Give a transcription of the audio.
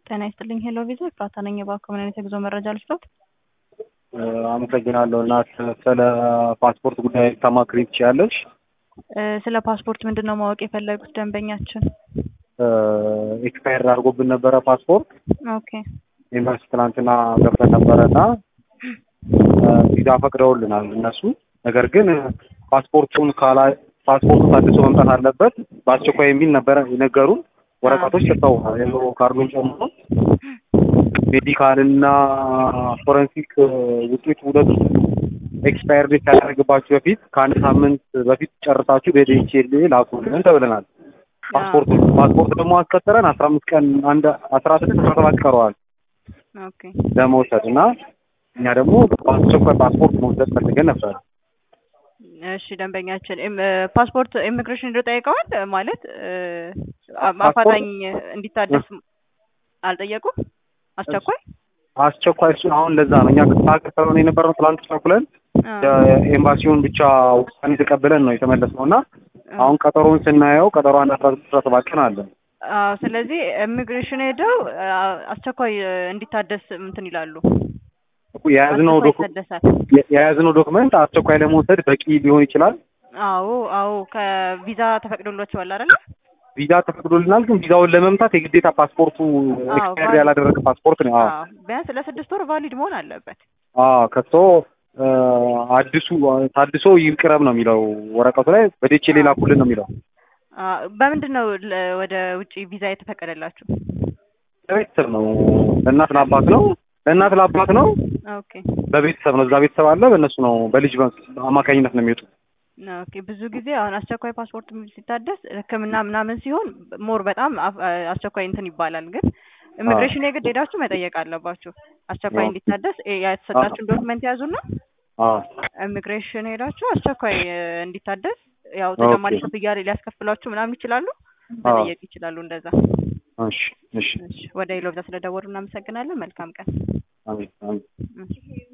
ጤና ይስጥልኝ ሄሎ ቪዛ ኤፍራታ ነኝ። እባክዎ ምን አይነት የጉዞ መረጃ ልስጥዎት? አመሰግናለሁ እና ስለ ፓስፖርት ጉዳይ ታማክሪ ትችያለሽ? ስለ ፓስፖርት ምንድን ነው ማወቅ የፈለጉት ደንበኛችን? ኤክስፓየር አድርጎብን ነበረ ፓስፖርት ኦኬ ኤምባሲ ትናንትና ገብተን ነበረ እና ቪዛ ፈቅደውልናል እነሱ። ነገር ግን ፓስፖርቱን ካላ ፓስፖርቱ ታድሶ መምጣት አለበት በአስቸኳይ የሚል ነበረ የነገሩን። ወረቀቶች ሰጥተውናል የሎ ካርዱን ጨምሮ ሜዲካል እና ፎረንሲክ ውጤት ሁለቱ ኤክስፓየር ዴት ሳያደርግባችሁ በፊት ከአንድ ሳምንት በፊት ጨርሳችሁ በዲኤችኤል ላኩልን ተብለናል። ፓስፖርት ፓስፖርት ደግሞ አስከተለን አስራ አምስት ቀን አንድ አስራ ስድስት አስራ ሰባት ቀረዋል ኦኬ ለመውሰድ እና እኛ ደግሞ በአስቸኳይ ፓስፖርት መውሰድ ፈልገን ነበር። እሺ ደንበኛችን ኢም- ፓስፖርት ኢሚግሬሽን ሄደው ጠይቀዋል ማለት አፋጣኝ እንዲታደስ አልጠየቁም? አስቸኳይ አስቸኳይ እሱን አሁን ለዛ ነው እኛ ከተከተለን የነበረው ትላንት ቸኩለን ኤምባሲውን ብቻ ውሳኔ ተቀብለን ነው የተመለስነው እና አሁን ቀጠሮውን ስናየው ቀጠሮ አንድ አስራ ስድስት አስራ ሰባት ቀን አለን። አዎ ስለዚህ ኢሚግሬሽን ሄደው አስቸኳይ እንዲታደስ እንትን ይላሉ። የያዝነው አስቸኳይ ዶኩ ይታደሳል። የያዝነው ዶክመንት አስቸኳይ ለመውሰድ በቂ ሊሆን ይችላል። አዎ አዎ ከቪዛ ተፈቅዶላቸዋል አይደለ? ቪዛ ተፈቅዶልናል፣ ግን ቪዛውን ለመምታት የግዴታ ፓስፖርቱ ኤክስፓየር ቫሊድ። ያላደረገ ፓስፖርት ነው። አዎ አዎ ቢያንስ ለስድስት ወር ቫሊድ መሆን አለበት። አዎ ከቶ አዲሱ ታድሶ ይቅረብ ነው የሚለው ወረቀቱ ላይ በዴቼ ሌላ ኩልን ነው የሚለው። አዎ በምንድን ነው ለ- ወደ ውጪ ቪዛ የተፈቀደላችሁ? ለቤተሰብ ነው ለእናት ለአባት ነው ለእናት ለአባት ነው ኦኬ በቤተሰብ ነው። እዛ ቤተሰብ አለ በእነሱ ነው በልጅ አማካኝነት ነው የሚወጡት። ኦኬ ብዙ ጊዜ አሁን አስቸኳይ ፓስፖርት ሲታደስ ሕክምና ምናምን ሲሆን ሞር በጣም አፍ- አስቸኳይ እንትን ይባላል። ግን ኢሚግሬሽን የግድ ሄዳችሁ መጠየቅ አለባችሁ። አስቸኳይ አዎ። እንዲታደስ እ- የተሰጣችሁን ዶክመንት ያዙና አዎ ኢሚግሬሽን ሄዳችሁ አስቸኳይ እ፣ እንዲታደስ ያው ተጨማሪ ኦኬ። ክፍያ ሊያስከፍሏችሁ ምናምን ይችላሉ። አዎ። መጠየቅ ይችላሉ እንደዛ። እሺ እሺ እሺ፣ ወደ ኢሎብዛ ስለደወሉ እናመሰግናለን። መልካም ቀን። አሜን አሜን። እሺ።